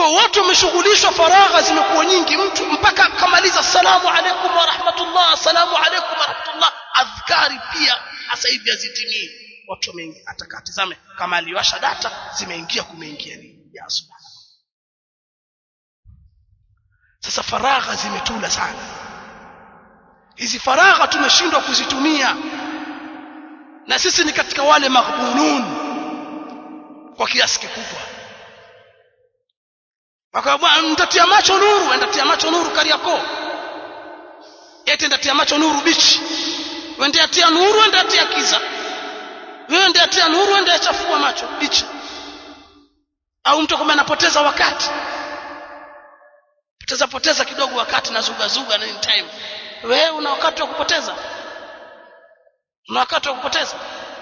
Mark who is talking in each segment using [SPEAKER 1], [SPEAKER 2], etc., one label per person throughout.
[SPEAKER 1] kwa watu wameshughulishwa faragha zimekuwa nyingi mtu mpaka kamaliza salamu alaikum wa rahmatullah assalamu alaikum wa rahmatullah adhkari pia hasa hivi hazitimii watu wameingia atakatizame kama aliwasha data zimeingia kumeingia nini ya subhana sasa faragha zimetula sana hizi faragha tumeshindwa kuzitumia na sisi ni katika wale maghbunun kwa kiasi kikubwa akawa mtatia macho nuru endatia macho nuru kariako eti endatia macho nuru bichi wende atia nuru wende atia kiza wewe ndiye atia nuru wende achafua macho bichi au mtu kama anapoteza wakati poteza poteza kidogo wakati na zuga zuga na time wewe una wakati wa kupoteza una wakati wa kupoteza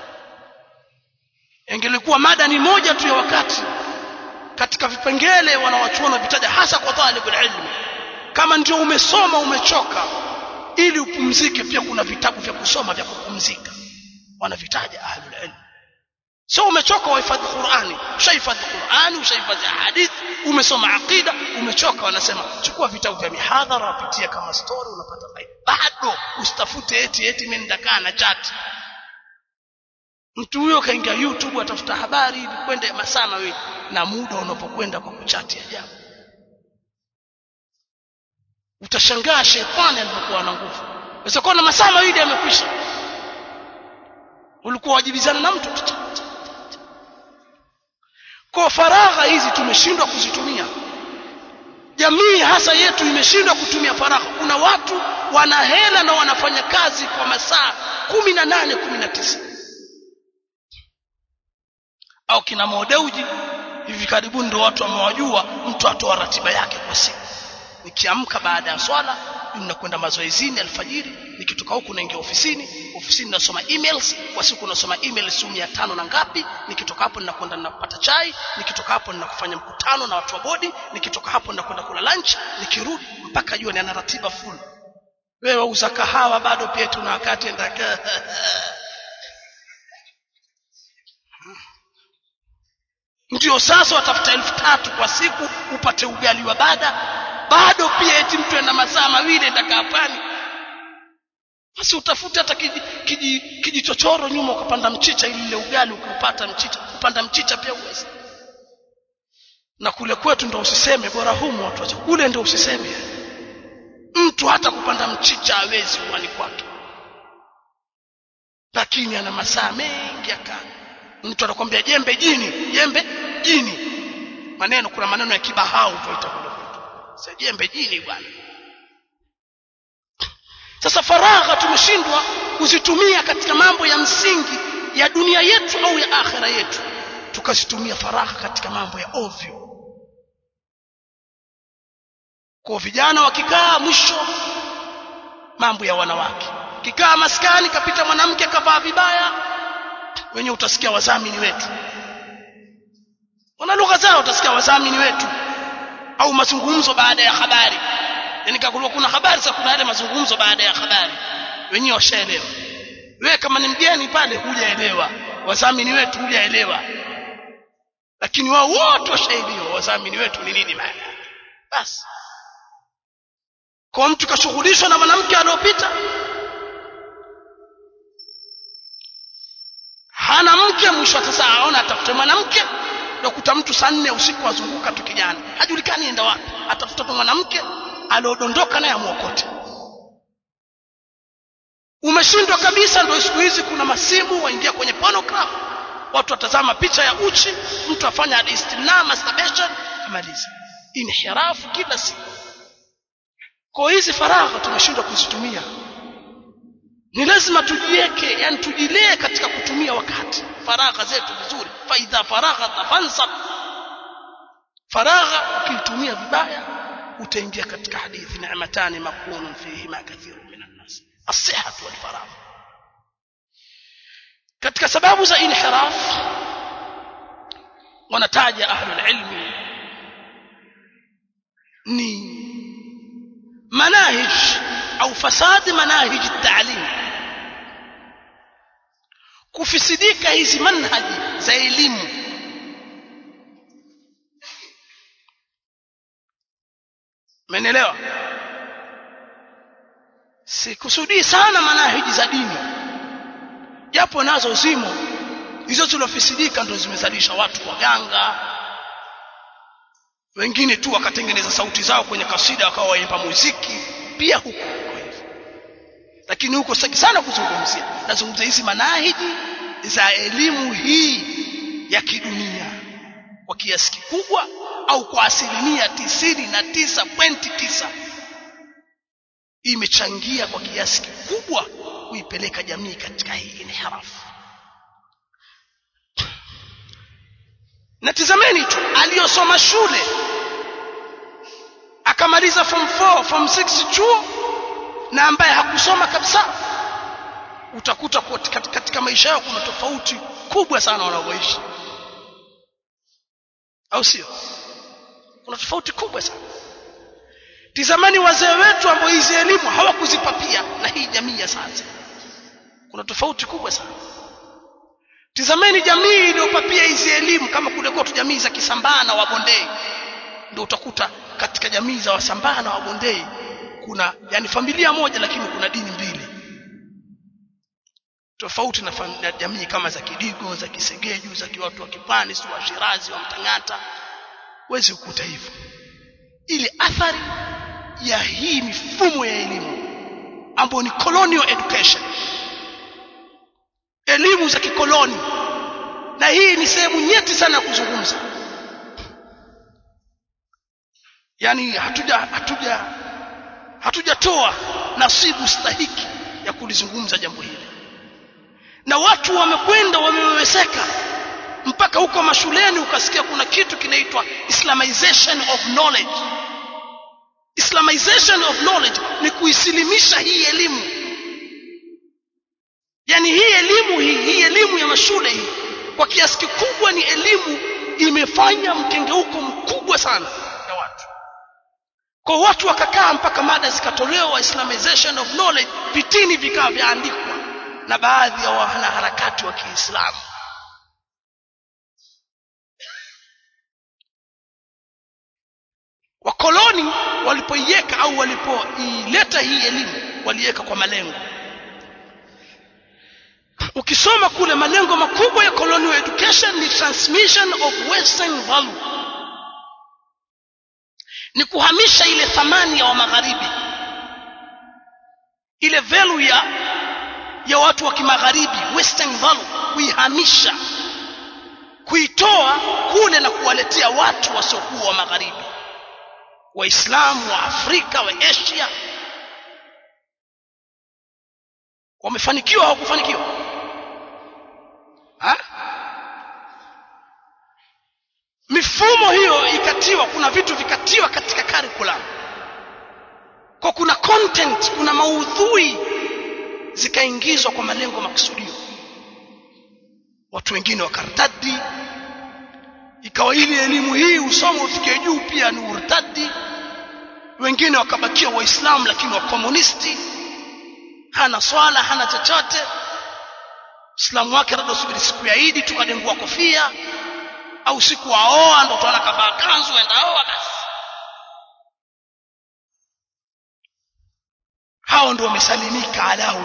[SPEAKER 1] ingelikuwa mada ni moja tu ya wakati katika vipengele wanawachuona vitaja hasa kwa talibul ilmi kama ndio umesoma umechoka ili upumzike pia kuna vitabu vya kusoma vya kupumzika wanavitaja ahlul ilm sio umechoka wahifadhi Qur'ani ushahifadhi Qur'ani ushahifadhi hadithi umesoma aqida umechoka wanasema chukua vitabu vya mihadhara wapitia kama story unapata faida bado usitafute eti eti mimi ndakaa na chat mtu huyo kaingia YouTube atafuta habari hivi kwenda masaa mawili na muda unapokwenda kwa kuchati ajabu utashangaa shetani alipokuwa na nguvu unaweza kuona masaa mawili yamekwisha ulikuwa wajibizana na mtu kwa faragha hizi tumeshindwa kuzitumia jamii hasa yetu imeshindwa kutumia faragha kuna watu wana hela na wanafanya kazi kwa masaa kumi na nane kumi na tisa au kina modeuji hivi karibuni ndio watu wamewajua mtu atoa ratiba yake kwa siku nikiamka baada ya swala ninakwenda mazoezini alfajiri nikitoka huku naingia ofisini ofisini nasoma emails kwa siku nasoma emails mia tano na ngapi nikitoka hapo ninakwenda ninapata chai nikitoka hapo ninakufanya mkutano na watu wa bodi nikitoka hapo ninakwenda kula lunch nikirudi mpaka jioni ana ratiba full wewe uza kahawa bado pia tuna wakati endaka ndio sasa watafuta elfu tatu kwa siku upate ugali wa bada bado pia eti mtu enda masaa mawili ndakaa pwani basi utafute hata kijichochoro kiji, kiji nyuma ukapanda mchicha ili ile ugali ukiupata mchicha kupanda mchicha pia uwezi na kule kwetu ndo usiseme bora humu watu wacha kule ndo usiseme mtu hata kupanda mchicha hawezi uwani kwake lakini ana masaa mengi akaa mtu anakwambia jembe jini jembe jini maneno kuna maneno ya kibahau tuita kule kwetu jembe jini bwana sasa faragha tumeshindwa kuzitumia katika mambo ya msingi ya dunia yetu au ya akhira yetu tukazitumia faragha katika mambo ya ovyo kwa vijana wakikaa mwisho mambo ya wanawake kikaa maskani kapita mwanamke kavaa vibaya wenye utasikia wazamini wetu wana lugha zao utasikia wazamini wetu au mazungumzo baada ya habari yani kakulwa kuna habari sasa kuna yale mazungumzo baada ya habari wenyewe washaelewa wewe kama ni mgeni pale hujaelewa wazamini wetu hujaelewa lakini wao wote washaelewa wazamini wetu ni nini maana basi kwa mtu kashughulishwa na mwanamke aliyopita hana mke mwisho sasa aona atafute mwanamke nakuta mtu saa nne usiku azunguka tu kijana hajulikani enda wapi atafuta tu mwanamke aliodondoka naye amwokote umeshindwa kabisa ndio siku hizi kuna masimu waingia kwenye pornograph watu watazama picha ya uchi mtu afanya istimna masturbation amaliza inhirafu kila siku kwa hizi faragha tumeshindwa kuzitumia ni lazima tujiweke yani tujilee katika kutumia wakati faragha zetu vizuri faidha faragha tafansab faragha ukitumia vibaya utaingia katika hadithi ni'matani maqrunun fihima kathiru minan nas as-sihhatu wal faragh katika sababu za inhiraf wanataja ahlul ilmi ni manahij au fasadi manahij at-ta'lim kufisidika hizi manhaji za elimu Umenielewa? Sikusudii sana manahiji za dini, japo nazo zimo hizo zilofisidika, ndo zimezalisha watu waganga, wengine tu wakatengeneza sauti zao kwenye kasida wakawa waimba muziki pia huko kwa hivyo. Lakini huko sitaki sana kuzungumzia, nazungumzia hizi manahiji za elimu hii ya kidunia kwa kiasi kikubwa au kwa asilimia tisini na tisa pointi tisa imechangia kwa kiasi kikubwa kuipeleka jamii katika hii inhirafu. Na tizameni tu aliyosoma shule akamaliza form 4 form 6 chuo na ambaye hakusoma kabisa, utakuta katika maisha yao kuna tofauti kubwa sana wanavyoishi, au sio? Kuna tofauti kubwa sana. Tizamani wazee wetu ambao hizi elimu hawakuzipapia na hii jamii ya sasa, kuna tofauti kubwa sana. Tizameni jamii iliyopapia hizi elimu kama kule kwetu jamii za Kisambaa na Wabondei, ndio utakuta katika jamii za Wasambaa na Wabondei kuna yani familia moja lakini kuna dini mbili tofauti na, na jamii kama za Kidigo, za Kisegeju, za watu wa Kipwani, si wa Shirazi, wa Mtangata, huwezi kukuta hivyo. Ile athari ya hii mifumo ya elimu ambayo ni colonial education, elimu za kikoloni, na hii ni sehemu nyeti sana ya kuzungumza. Yani hatuja hatuja hatujatoa nasibu stahiki ya kulizungumza jambo hili, na watu wamekwenda wameweweseka mpaka huko mashuleni ukasikia kuna kitu kinaitwa islamization of knowledge. Islamization of knowledge ni kuisilimisha hii elimu, yani hii elimu hii hii elimu ya mashule hii kwa kiasi kikubwa ni elimu imefanya mkengeuko mkubwa sana ya watu kwa watu wakakaa mpaka mada zikatolewa islamization of knowledge, vitini vikawa vyaandikwa na baadhi ya wanaharakati wa Kiislamu. Wakoloni walipoiweka au walipoileta hii elimu waliweka kwa malengo. Ukisoma kule, malengo makubwa ya colonial education ni transmission of western value ni kuhamisha ile thamani ya wa magharibi, ile value ya ya watu wa kimagharibi, western value, kuihamisha, kuitoa kule na kuwaletea watu wasiokuwa wa magharibi, Waislamu wa Afrika, wa Asia. Wamefanikiwa hawakufanikiwa? Ha? mifumo hiyo ikatiwa, kuna vitu vikatiwa katika curriculum, kwa kuna content, kuna maudhui zikaingizwa kwa malengo makusudio. Watu wengine wakartadi, ikawa ili elimu hii usome ufike juu pia ni urtadi. Wengine wakabakia Waislamu lakini wakomunisti, hana swala hana chochote, Uislamu wake labda usubiri siku ya Idi tukadengua kofia au siku aoa ndo utaona kavaa kanzu enda oa basi. Hao ndio wamesalimika alau.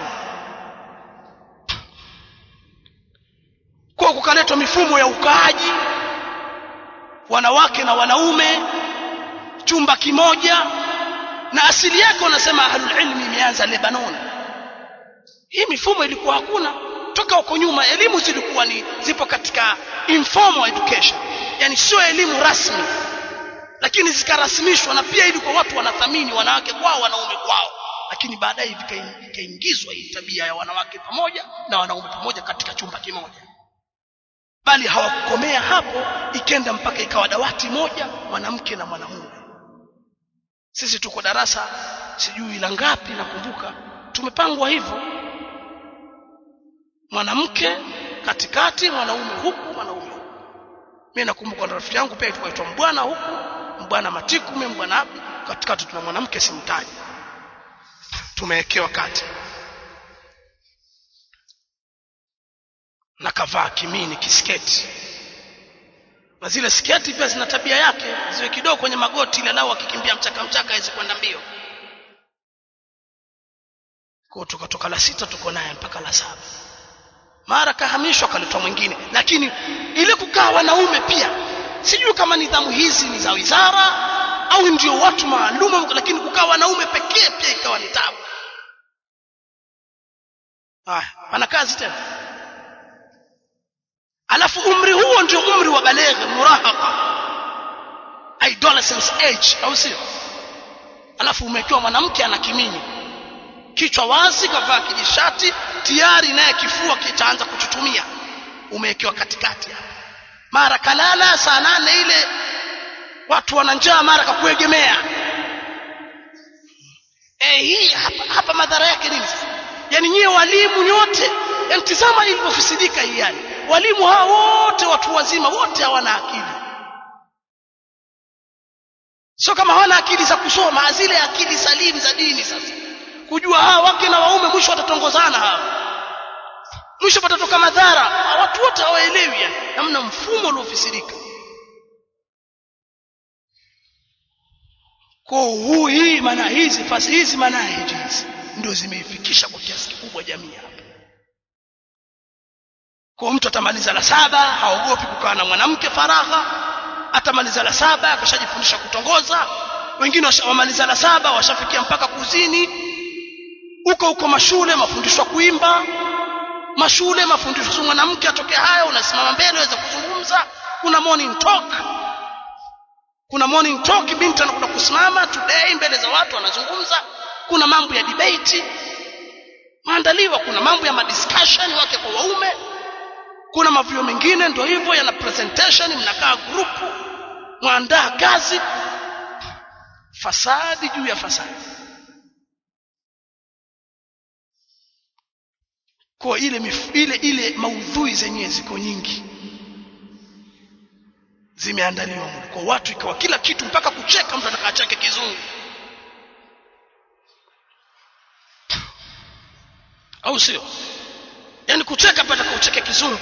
[SPEAKER 1] Kwa kukaletwa mifumo ya ukaaji, wanawake na wanaume chumba kimoja, na asili yake wanasema ahlul ilmi imeanza Lebanon. Hii mifumo ilikuwa hakuna toka huko nyuma. Elimu zilikuwa ni zipo katika informal education, yani sio elimu rasmi, lakini zikarasmishwa, na pia ilikuwa watu wanathamini wanawake kwao, wanaume kwao, lakini baadaye ikaingizwa hii tabia ya wanawake pamoja na wanaume pamoja katika chumba kimoja, bali hawakukomea hapo, ikenda mpaka ikawa dawati moja, mwanamke na mwanamume. Sisi tuko darasa sijui la ngapi, nakumbuka tumepangwa hivyo, mwanamke katikati, mwanaume huku, mwanaume huku. Mimi nakumbuka na rafiki yangu pia ilikuwa itwa mbwana huku, mbwana Matiku, mimi mbwana Abdi, katikati tuna mwanamke simtaji, tumewekewa kati na kavaa kimini kisketi. na zile sketi pia zina tabia yake ziwe kidogo kwenye magoti ile lao akikimbia mchaka mchaka aweze kwenda mbio kwa tukatoka la sita tuko naye mpaka la saba mara kahamishwa akaletwa mwingine lakini ile kukaa wanaume pia sijui kama nidhamu hizi ni za wizara au ndio watu maalum lakini kukaa wanaume pekee pia ikawa ni tabu ah pana kazi tena alafu umri huo ndio umri wa baleghe murahaqa adolescence age au sio alafu umekiwa mwanamke ana kiminyi kichwa wazi kavaa kijishati tayari naye kifua kitaanza kuchutumia umewekewa katikati hapa mara kalala saa nane ile watu wana njaa mara kakuegemea eh hii hapa, hapa madhara yake nini yani nyie walimu nyote yani tizama ilivyofisidika hii yani walimu hawa wote watu wazima wote hawana akili sio kama hawana akili za kusoma zile akili salimu za dini sasa kujua hawa wake na waume mwisho watatongozana hawa mwisho patatoka madhara watu wote hawaelewi yani namna mfumo uliofisirika kwa huu hii maana hizi fasi hizi maana hizi ndio zimeifikisha kwa kiasi kikubwa jamii hapa kwa mtu atamaliza la saba haogopi kukaa na mwanamke faragha atamaliza la saba akashajifundisha kutongoza wengine wamaliza la saba washafikia mpaka kuzini huko huko mashule mafundisho kuimba mashule mafundisho mwanamke atokea haya unasimama mbele waweza kuzungumza kuna morning talk kuna morning talk binti anakwenda kusimama today mbele za watu anazungumza kuna mambo ya debate maandaliwa kuna mambo ya madiscussion wake kwa waume kuna mavio mengine ndio hivyo yana presentation mnakaa grupu mwandaa kazi fasadi juu ya fasadi kwa ile mif, ile ile maudhui zenyewe ziko nyingi zimeandaliwa kwa watu ikawa kila kitu mpaka kucheka mtu ataka chake kizungu au sio yani kucheka pata kucheka kizungu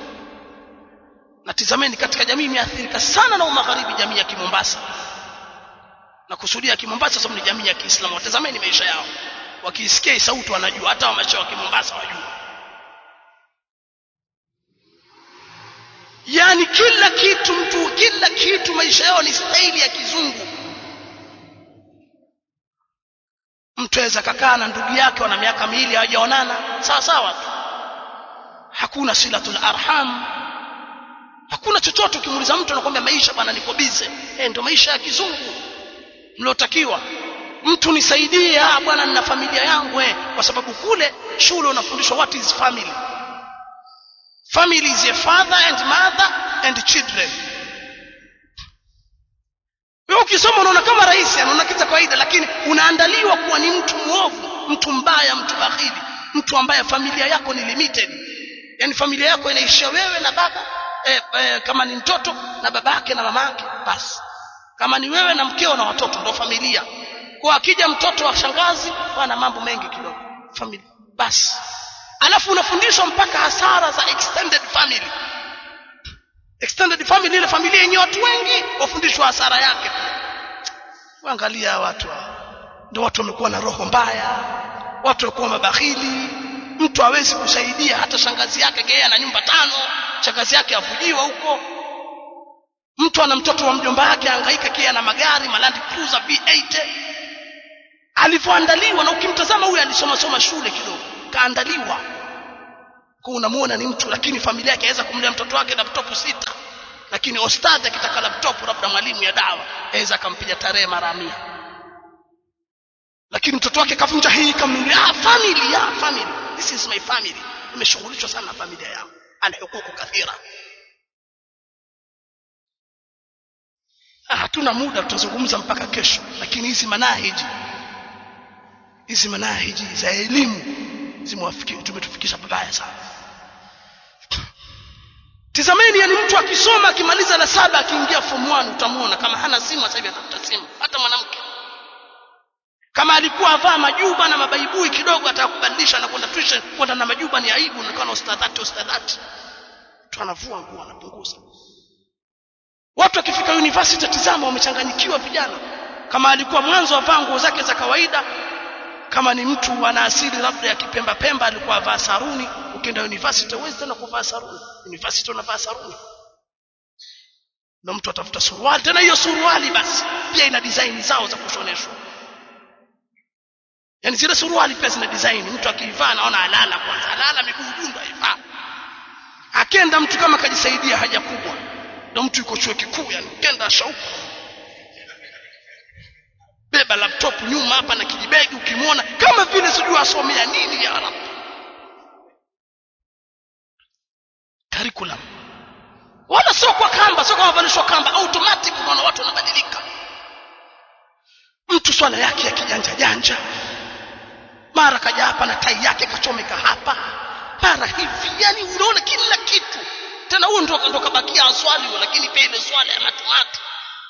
[SPEAKER 1] na tizameni katika jamii imeathirika sana na umagharibi jamii ya Kimombasa na kusudia Kimombasa sababu ni jamii ya Kiislamu watazameni maisha yao wakisikia sauti wanajua hata wamecha wa Kimombasa wajua yani kila kitu mtu kila kitu maisha yao ni staili ya kizungu mtu aweza kakaa na ndugu yake wana miaka miwili hawajaonana sawa sawa tu hakuna silatul arham hakuna chochote ukimuuliza mtu anakuambia maisha bwana niko bize eh ndio maisha ya kizungu mliotakiwa mtu nisaidie ah bwana nina familia yangu eh kwa sababu kule shule unafundishwa what is family family is a father and mother and children wewe ukisoma unaona kama rahisi anaona kitu kawaida lakini unaandaliwa kuwa ni mtu muovu mtu mbaya mtu bakhili mtu ambaye familia yako ni limited yani familia yako inaishia wewe na baba eh, eh, kama ni mtoto na babake na mamake basi kama ni wewe na mkeo na watoto ndo familia kwa akija mtoto wa shangazi bwana mambo mengi kidogo familia basi alafu unafundishwa mpaka hasara za extended family extended family ile familia yenye watu wengi wafundishwa hasara yake angalia watu ndio watu wamekuwa na roho mbaya watu wamekuwa mabakhili mtu hawezi kusaidia hata shangazi yake gea na nyumba tano shangazi yake afujiwa huko mtu ana mtoto wa mjomba wake hangaika kia na magari malandi cruiser V8 alivyoandaliwa na ukimtazama huyu alisoma soma shule kidogo kaandaliwa kwa unamuona ni mtu lakini familia yake aweza kumlea mtoto wake laptop sita lakini ostadhi akitaka laptop labda mwalimu ya dawa aweza akampiga tarehe mara mia lakini mtoto wake kavunja hii kamnunulia ah family ya family this is my family nimeshughulishwa sana na familia yangu ana hukuku kathira hatuna muda tutazungumza mpaka kesho lakini hizi manahiji hizi manahiji za elimu zimewafikia tumetufikisha pabaya sana tizameni yani mtu akisoma akimaliza la saba akiingia form 1 utamuona kama hana simu sasa hivi atafuta simu hata mwanamke kama alikuwa avaa majuba na mabaibui kidogo atakubadilisha na kwenda tuition kwenda na majuba ni aibu nikawa na ustadhati ustadhati tu anavua nguo anapunguza watu wakifika university tizama wamechanganyikiwa vijana kama alikuwa mwanzo avaa nguo zake za kawaida kama ni mtu ana asili labda ya kipemba pemba alikuwa avaa saruni ukienda university huwezi tena kuvaa saruni university unavaa saruni na mtu atafuta suruali tena hiyo suruali basi pia ina design zao za kushoneshwa yani zile suruali pia zina design mtu akiivaa anaona alala kwanza alala miguu junda ivaa akenda mtu kama kajisaidia haja kubwa ndio mtu yuko chuo kikuu yani kenda shauku beba laptop nyuma hapa na kijibegi ukimwona kama vile sijui asomea nini ya Arab curriculum wala sio kwa kamba sio kama valishwa kamba automatic unaona watu wanabadilika mtu swala yake ya kijanja janja mara kaja hapa na tai yake kachomeka hapa mara hivi yani unaona kila kitu tena huo ndo ndo kabakia aswali lakini pia ile swala ya matumatu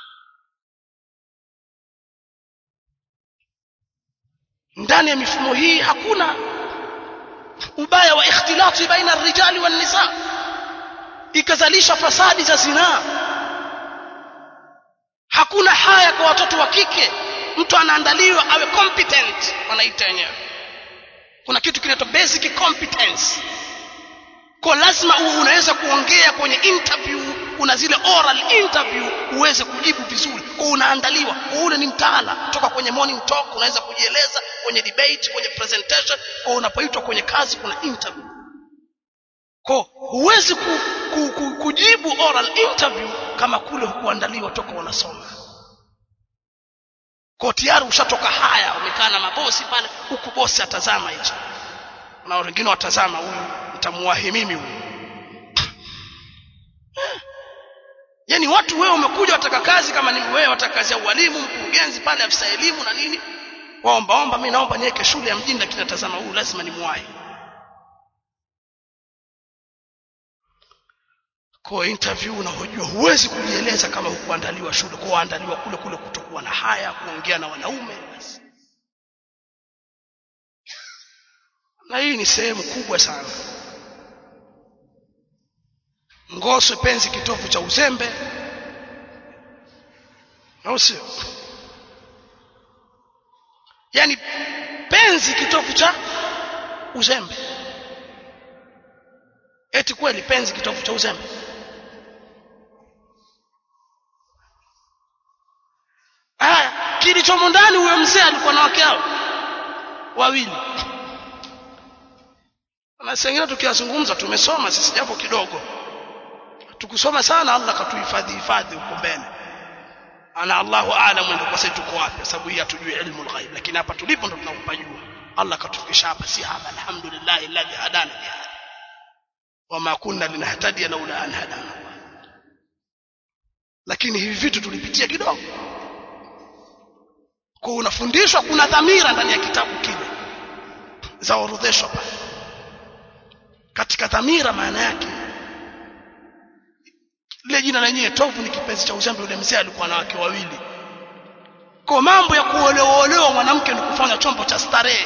[SPEAKER 1] ndani ya mifumo hii hakuna ubaya wa ikhtilati baina rijali wan nisa ikazalisha fasadi za zinaa hakuna haya kwa watoto wa kike mtu anaandaliwa awe competent wanaita wenyewe kuna kitu kinaitwa basic competence kwa lazima uwe unaweza kuongea kwenye interview una zile oral interview uweze kujibu vizuri kwa unaandaliwa kwa ule ni mtaala toka kwenye morning talk unaweza kujieleza kwenye debate kwenye presentation kwa unapoitwa kwenye kazi kuna interview kwa huwezi ku, ku, ku, kujibu oral interview kama kule hukuandaliwa toka unasoma kwa tayari ushatoka haya umekaa na mabosi pale huku bosi atazama hicho na wengine watazama huyu nitamuwahi mimi huyu yani watu wewe umekuja wataka kazi kama ni wewe wataka kazi ya ualimu mkurugenzi pale afisa elimu na nini waomba omba mimi naomba niweke shule ya mjini lakini natazama huyu lazima nimwahi kwa interview unahojua huwezi kujieleza kama hukuandaliwa shule kwa waandaliwa kule kule kutokuwa na haya kuongea na wanaume basi na hii ni sehemu kubwa sana ngoswe penzi kitovu cha uzembe au sio yani penzi kitovu cha uzembe eti kweli penzi kitovu cha uzembe haya kilichomo ndani huyo mzee alikuwa na wake hao wawili na sengine tukiyazungumza tumesoma sisi japo kidogo tukusoma sana Allah katuhifadhi hifadhi huko mbele ana Allahu aalam ndio kwa sasa tuko wapi sababu hii hatujui ilmu alghaib lakini hapa tulipo ndo tunakupajua Allah katufikisha hapa si hapa alhamdulillah alladhi hadana bihadha wama kunna linahtadiya laula an hadana lakini hivi vitu tulipitia kidogo kwa unafundishwa kuna dhamira ndani ya kitabu kile zaorodheshwa pale katika dhamira maana yake lile jina lenyewe tovu ni kipenzi cha uzembe yule mzee alikuwa na wake wawili kwa mambo ya kuolewa mwanamke ni kufanya chombo cha starehe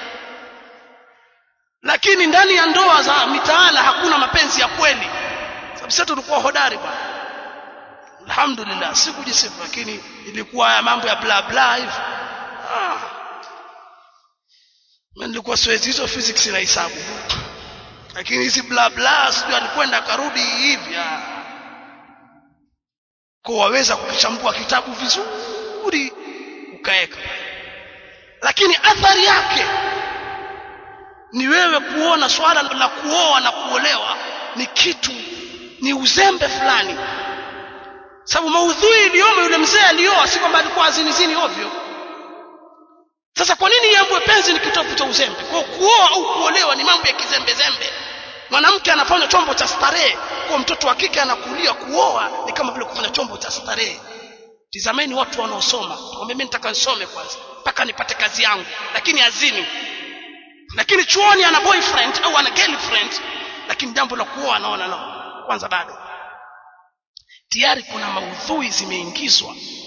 [SPEAKER 1] lakini ndani ya ndoa za mitaala hakuna mapenzi ya kweli sababu sisi tulikuwa hodari bwana alhamdulillah sikujisifu lakini ilikuwa ya mambo ya bla bla hivi ah. mimi nilikuwa siwezi hizo physics na hisabu lakini hizi bla bla sijui alikwenda akarudi hivi ah kwa waweza kukichambua kitabu vizuri ukaeka lakini athari yake ni wewe kuona swala la kuoa na kuolewa ni kitu ni uzembe fulani sababu maudhui iliyomo yule mzee alioa si kwamba alikuwa azinizini ovyo sasa kwa nini yambwe penzi ni kitovu cha uzembe kwa kuoa au kuolewa ni mambo ya kizembe zembe mwanamke anafanya chombo cha starehe kwa mtoto wa kike anakulia kuoa ni kama vile kufanya chombo cha starehe tizameni watu wanaosoma kwamba mimi nitaka nisome kwanza mpaka nipate kazi yangu lakini azini lakini chuoni ana boyfriend au ana girlfriend lakini jambo la kuoa anaona no kwanza bado tayari kuna maudhui zimeingizwa